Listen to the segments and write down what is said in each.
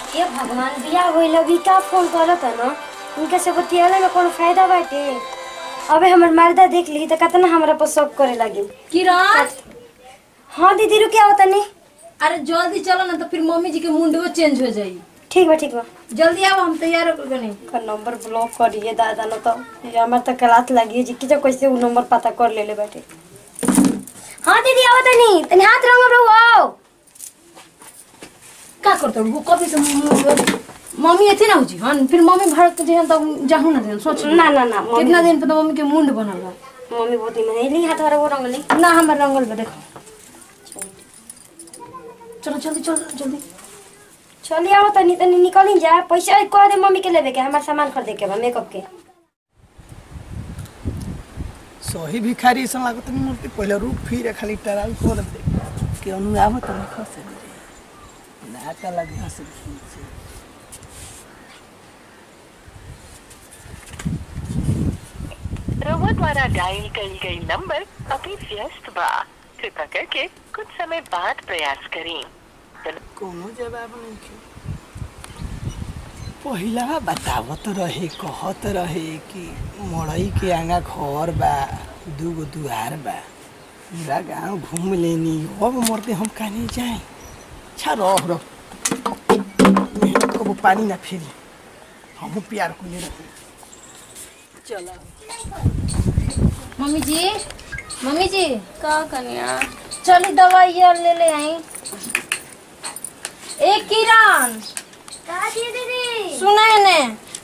ये भगवान बिया होइल अभी का फोन करत है ना उनके से बतियाले में कोनो फायदा बाटे अबे हमर मर्दा देख ली त कितना हमरा पर शक करे लगी किरण हाँ दीदी रुके आओ तनी अरे जल्दी चलो ना तो फिर मम्मी जी के मुंडो चेंज हो जाई ठीक बा ठीक बा जल्दी आओ हम तैयार हो गए का नंबर ब्लॉक करिए दादा न तो ये हमर त गलत लगी जी कि जो कैसे वो नंबर पता कर लेले बाटे हाँ दीदी आओ तनी तनी हाथ रंग रहो आओ का करतो वो कभी से मम्मी- मम्मी एथी ना हुजी हन फिर मम्मी भारत के जेहन तब जाहू ना देन सोच ना ना ना मम्मी कितना दिन पे तो मम्मी के मुंड बनल बा मम्मी बहुत ही मने ली हाथ वो रंग ली ना हमर रंगल बा देखो चलो जल्दी चलो जल्दी चलिए आओ तनी तनी निकली जा पैसा कह दे मम्मी के लेवे के हमार सामान खरीदे के बा मेकअप के सही भिखारी ऐसा लागत नहीं मूर्ति पहले रुक फिर खाली टराई कर दे कि अनु आवत नहीं खसे नाका लगे हंस से रउआ द्वारा डायल कईल गई नंबर अभी व्यस्त बा कृपा करके कुछ समय बाद प्रयास करें कोनो जवाब नहीं के पहिला बतावत रहे कहत रहे कि मड़ई के आगा घर बा दूगो दुआर बा पूरा गांव घूम लेनी अब मरते हम कहीं जाए अच्छा रह रह कबो पानी ना फेरी हम प्यार को ले रहे चला मम्मी जी मम्मी जी का कन्या चली दवाई और ले ले आई ए किरण का दीदी सुना है ने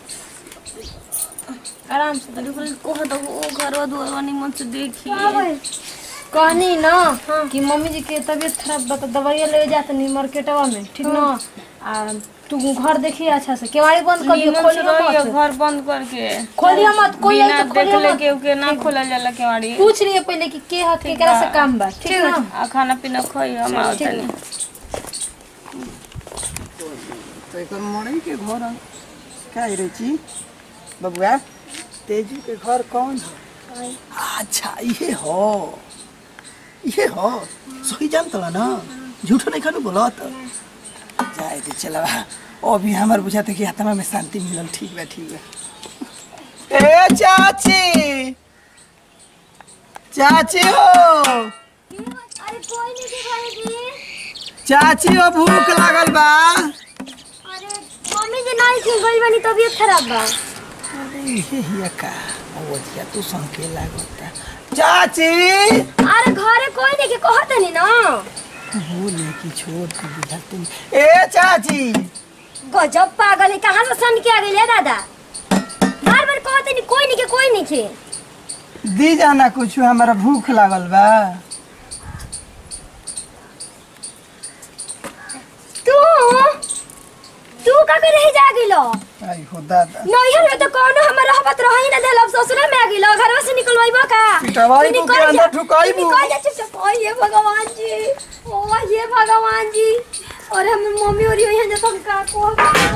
आराम से अरे बोले कोह तो वो घरवा दुआरवा निमन से देखी कहनी ना कि मम्मी जी के तबीयत खराब बा तो दवाई ले जाते नहीं मार्केटवा में ठीक ना आ तू घर देखी अच्छा से केवाड़ी बंद कर दियो निमन से खोलियो रहियो मत घर बंद करके खोलियो मत कोई बिना आई तो खोलियो देखले मत के के ना खोलल जाला केवाड़ी पूछ रही है पहले कि के हाथ के करा से काम बा ठीक ना आ खाना पीना खोई हम आओ ठीक तनी तो एक मड़ई के घर का रे ची बबुआ तेजू के घर कौन है अच्छा ये हो ये हो सही जानत ना झूठो नहीं खानू बोलत जाए दे चला अभी हमार बुझाते कि आत्मा में शांति मिलल ठीक बा ठीक बा ए चाची चाची हो अरे कोई नहीं के भाई जी चाची हो भूख लागल बा अरे मम्मी जी नहीं थी गई बनी तबीयत खराब बा अरे ये हिया का अवधिया तू संके लागता चाची अरे घरे कोई नहीं के कहत नहीं ना बोले कि छोड़ के बुझाते नहीं। ए चाची गजब पागल है कहाँ से सन के आ गई है दादा बार बार कहते नहीं कोई नहीं के कोई नहीं के दी जाना कुछ हमारा भूख लागल बा तू तू का करे रह जा गेलो आई हो दादा नैहर में तो कोनो हमर रहबत रह ही ना देल अब ससुरा में आ गेलो घरवा से निकलवाइबो का पिटवाई तू को निकल के अंदर जा, ठुकाई तू बू। निकल जा चुपचाप ओ ये भगवान जी ओ ये भगवान जी और हम मम्मी और यहाँ जो तुम का को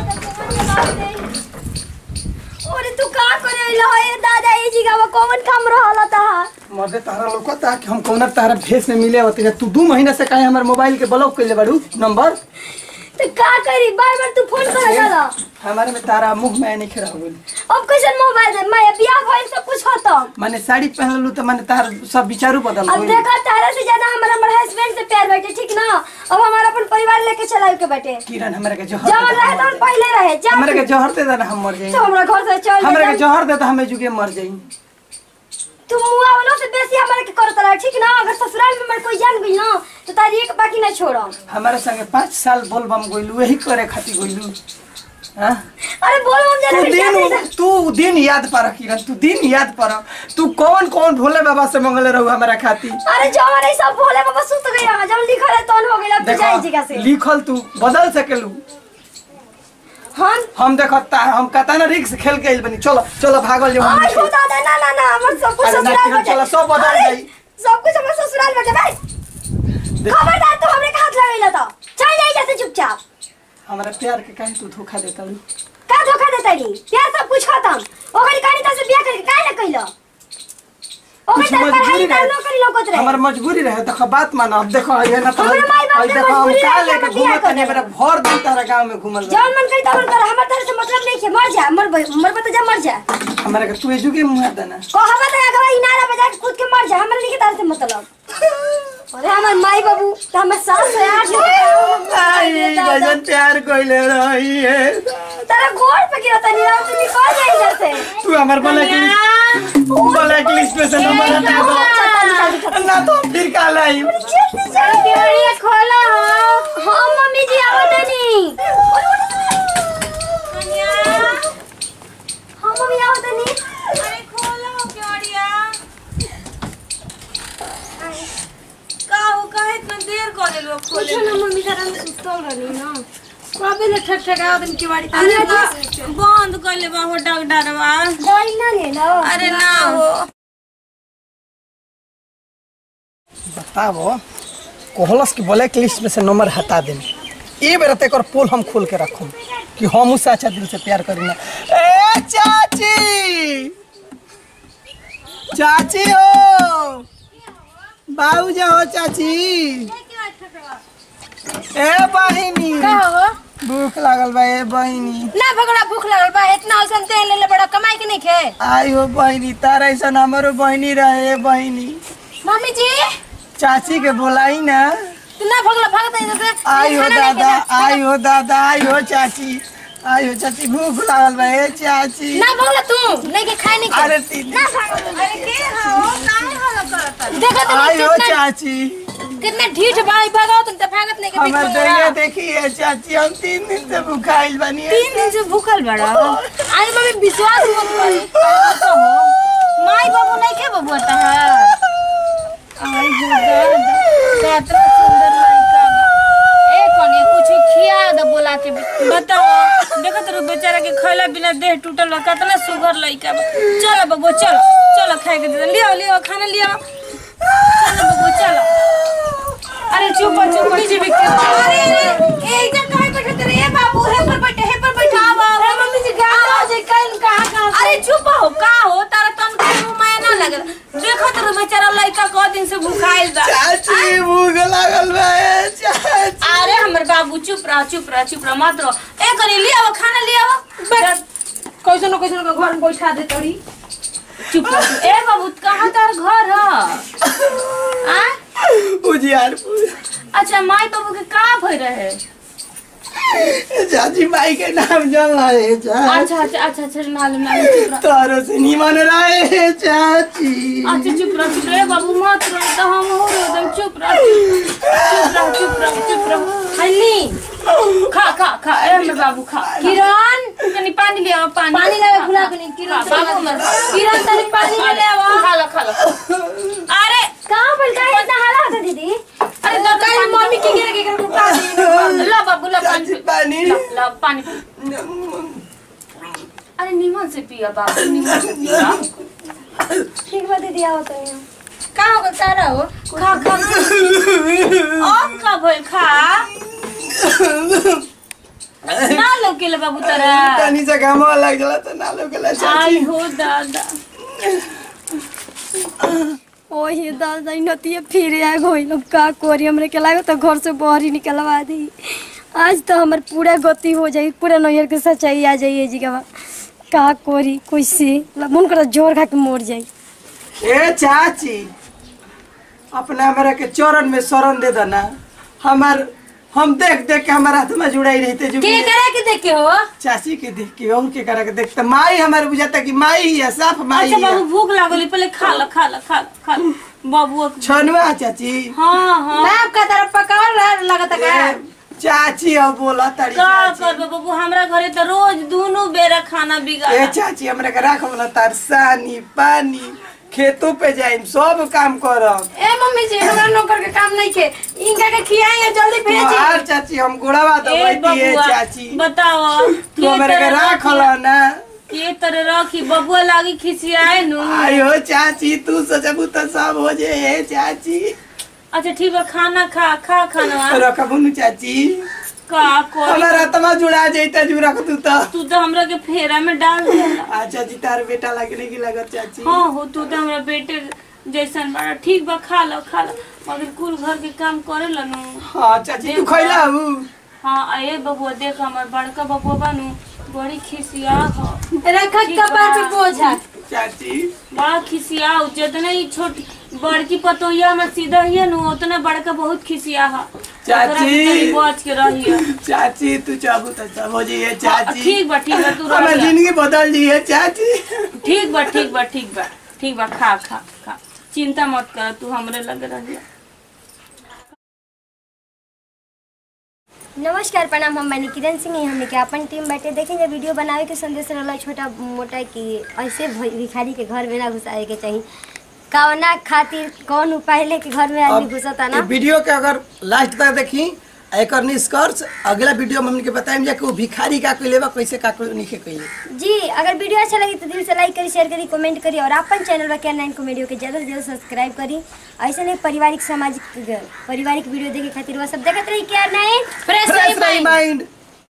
अरे तू का करे लो ए दादा ए जी का कौन काम रहला ता मर्दे तारा लोकता कि हम कौन तारा भेस में मिले होते तू दू महीना से काहे हमारे मोबाइल के ब्लॉक कर ले बाड़ू नंबर तो का करी बार बार तू फोन कर जाला हमारे में तारा मुंह में नहीं खड़ा हो गई अब कैसे मोबाइल दे मैं बियाह भइल सब कुछ खत्म माने साड़ी पहन लू तो माने तार सब विचारू बदल अब गई देखा तारा से ज्यादा हमारा हमारे हस्बैंड से प्यार बैठे ठीक ना अब हमारा अपन परिवार लेके चलाए के बैठे किरण हमारे के जहर जवन दे रहे दे, तो पहले रहे जा हमारे के जहर दे देना हम मर जाई तो हमरा घर से चल हमारे के जा जहर दे तो हमें जुगे मर जाई तू मुआ वालों से बेसी हमारे के करत रहा ठीक ना अगर ससुराल में हमारे कोई जान गई ना तो तारी एक बाकी ना छोड़ो हमारे संगे पाँच साल बोल बम गोइलू यही करे खातिर गोइलू हाँ अरे बोलो हम तू जाने दिन तू दिन याद पर किरण तू दिन याद पर तू कौन कौन भोले बाबा से मंगले रहू हमारा खातिर अरे जो हमारे सब भोले बाबा सुत गए रहा जब लिखल है तो हो गया अब तू जाई जगह से लिखल तू बदल सकेलू हम हम देखता हम कता ना रिक्स खेल के आइल बनी चलो चलो भागल जो आई हो दादा ना ना ना हमर सब कुछ अरे ना, ससुराल किरण, में चलो, सब बदल अरे, जाई। सब कुछ हमर ससुराल में भाई खबरदार तू हमरे के हाथ लगैला तो चल जाई जैसे चुपचाप हमारा प्यार के काहे तू धोखा देता लू का धोखा देता री प्यार सब कुछ खत्म ओकरी कहानी तो से बियाह करके काहे न कइलो ओकर कुछ तर पढ़ाई मजबूरी ना रहे नौकरी लौकत रहे हमार मजबूरी रहे तो बात मानो अब देखो ये ना तो हमारे माई बाप अब के देखो हम मजबूरी का रहे, लेके हम बियाह घूमत नहीं कर मेरा भर दिन तारा गांव में घूमल रहे। जौन मन करी तौन कर हमर तरह से मतलब नहीं है मर जा मर भाई मर बता जा मर जा हमारा के तू एजू के मुंह देना कहबा त अगवा इनारा बजा के खुद के मर जा हमर नहीं तरह से मतलब अरे हमर माई बाबू त हमर सास है आज आई गजन प्यार कोइले रही है तेरा घोड़ पे गिरा तनी रात में निकल जाई जैसे तू हमार ब्लैक लिस्ट ब्लैक लिस्ट पे से नंबर हटा दो ना तो फिर काल आई केवड़िया खोला हो हां मम्मी जी आओ तनी हां मम्मी आओ तनी अरे खोलो केवड़िया का हो काहे इतना देर कर देलो खोले कुछ ना मम्मी जरा सुतल रहनी ना कबे ले ठक ठक आवत के बाड़ी अरे बा- बंद कर ले बा हो डॉक्टरवा कोई ना ले लो अरे ना हो बताओ कोहलस की ब्लैक लिस्ट में से नंबर हटा देनी ए बेरा ते कर पोल हम खोल के रखूं कि हम उससे अच्छा दिल से प्यार करी ना ए चाची चाची हो बाबू जा हो चाची ए बहिनी का हो भूख लागल बा ए बहिनी ना भगड़ा भूख लगल बा इतना औसन तेल ले ले बड़ा कमाई के नहीं खे आई हो बहिनी तारा ऐसा हमारो बहिनी रहे बहिनी मम्मी जी चाची के बोलाई ना तू ना भगला भागत है जैसे आई हो दादा आई हो दादा आई हो चाची आई हो चाची भूख लागल बा ए चाची ना भगला तू नहीं के खाए नहीं अरे तीन अरे के हो काहे हल्ला करत देखो तो आई हो कितना चाची कितना ढीठ बाई भागो तुम तो भागत नहीं के हमर बीच दैया में देखिए चाची हम तीन दिन से भूखाइल बनी है। तीन दिन से भूखल बड़ा आई मम्मी विश्वास मत करी माई बाबू नहीं के बबुआ ता आई हो दादा कितना सुंदर लड़का बा। ए कनी कुछ खिया दे बोला के भी। बताओ देखो तो बेचारा के खैला बिना देह टूटल बा कितना सुगर लइका बा चलो बबू चलो चलो खाए के दे लियो लियो खाना लियो चलो बबू चलो अरे चुप चुप नीचे भी अरे अरे ए इधर कहां बैठे तेरे ए बाबू हे पर बैठे हे पर बैठा आवा अरे मम्मी जी गाना हो जाए कहीं कहां कहां अरे चुप हो का हो तारा तन के मुंह में ना लगल देखो तो बेचारा लइका क दिन से भूखाइल बा चाची भूख लागल बा ए चाची अरे हमर बाबू चुप रह चुप रह चुप रह मत रहो ए करी लिया खाना लिया कैसे न कैसे न घर में बैठा दे तोरी चुप रह ए बाबू कहाँ तार घर है आ उजियारपुर अच्छा माई बाबू के का भई रहे चाची माई के नाम जल रहे चाची अच्छा अच्छा अच्छा अच्छा मालूम मालूम चुप रह तारो से निमन रहे चाची अच्छा चुप रह चुप रह बाबू मत रह तो हम हो रहे एकदम चुप रह चुप रह चुप रह चुप रह हल्ली खा खा खा ए हमर बाबू खा किरण तनी पानी ले आओ पानी पानी लावे भुला के नहीं किरण खा, बाबू हमर किरण तनी पानी ले ले आवा खा लो खा लो अरे कहां पर जाए इतना हाला होता दीदी अरे दो कल पानी मम्मी की गिर के कर पानी ला बाबू ला पानी चाची पानी ला ला पानी पी। अरे नीमन से पिया बाबू नीमन से पिया ठीक बा दीदी आओ तनी का हो तारा हो खा खा अब का भइल खा ना लौकेले बाबू तारा तनी से काम लग जाला तो ना लोग आई चाची हो दादा ओहे दादा नतिया फिर आ गई लोग का कोरी हमरे के लागो तो घर से बाहर ही निकलवा दी आज तो हमर पूरा गति हो जाई पूरा नैयर के सच्चाई आ जाई जी का का कोरी कैसे मन कर जोर खा के मर जाई ए चाची अपना हमरा के चरण में शरण दे देना हमार हम देख देख के हमारा हाथ में जुड़ाई रहते जो के करे के देखे हो चाची के देख के और के करा के देखते माई हमारे बुझाता कि माई ही है साफ माई अच्छा है बाबू भूख लागली पहले खा लो खा लो खा लो खा लो बाबू छनुआ चाची हाँ हाँ बाप का तरफ पकावल लगता का ए, चाची अब बोला तारी का चाची करबो बाबू हमरा घरे तो रोज दोनों बेरा खाना बिगाड़ ए चाची हमरा के राखब ना तार सानी पानी खेतों पे जाइम सब काम करब ए मम्मी जी हमरा नौकर के काम नहीं के इनका के खियाई जल्दी भेजी तुम्हार चाची हम गुड़ावा ए दबाई है बबुआ चाची बताओ तू हमरा के राखल ना के तरह रखी बबुआ लागी खिसियाए नु आयो चाची तू सोचबू तो सब हो जे हे चाची अच्छा ठीक बा खाना खा खा खाना रखबू नु चाची का कोई हमारा तमा जुड़ा जैता जू रख तू तो तू तो हमरा के फेरा में डाल देला अच्छा जी तार बेटा लगने की लगत चाची हाँ हो तू तो हमरा बेटे जैसन बड़ा ठीक बा खा लो खा लो मगर कुल घर के काम करे नु हाँ चाची तू खैला हूँ हाँ अये बबुआ देख हमर बड़का बबुआ बानू बड़ी खिसिया हो रखा कपार पे बोझा चाची बड़ा खिसिया हो जितने ही छोटी बड़की पतोहिया में सीधा ही है नु उतना बड़का बहुत खिसिया हो चाची। बच के रहिए चाची तू चाबू तो सब हो जाइए चाची ठीक बा ठीक बा तू रह हमें जा। जिंदगी बदल दी है चाची ठीक बा ठीक बा ठीक बा ठीक बा खा खा खा चिंता मत कर तू हमरे लगे रहिए नमस्कार प्रणाम हम मैंने किरण सिंह ही हमने के अपन टीम बैठे देखेंगे वीडियो बनावे के संदेश रहला छोटा मोटा कि ऐसे भि- भिखारी के घर में ना घुसाए के चाहिए कवना खातिर कौन उपाय लेके घर में आदमी घुसता ना ये वीडियो के अगर लास्ट तक देखी एक निष्कर्ष अगला वीडियो में हमने बताएं जा कि वो भिखारी का कोई लेवा कैसे का कोई नहीं कैले जी अगर वीडियो अच्छा लगी तो दिल से लाइक करी शेयर करी कमेंट करी और अपन चैनल पर क्या नाइन कॉमेडियो के ज़्यादा से ज़्यादा सब्सक्राइब करी ऐसे नहीं पारिवारिक सामाजिक पारिवारिक वीडियो देखे खातिर वह सब देखते रही क्या नाइन फ्रेश फ्रेश माइंड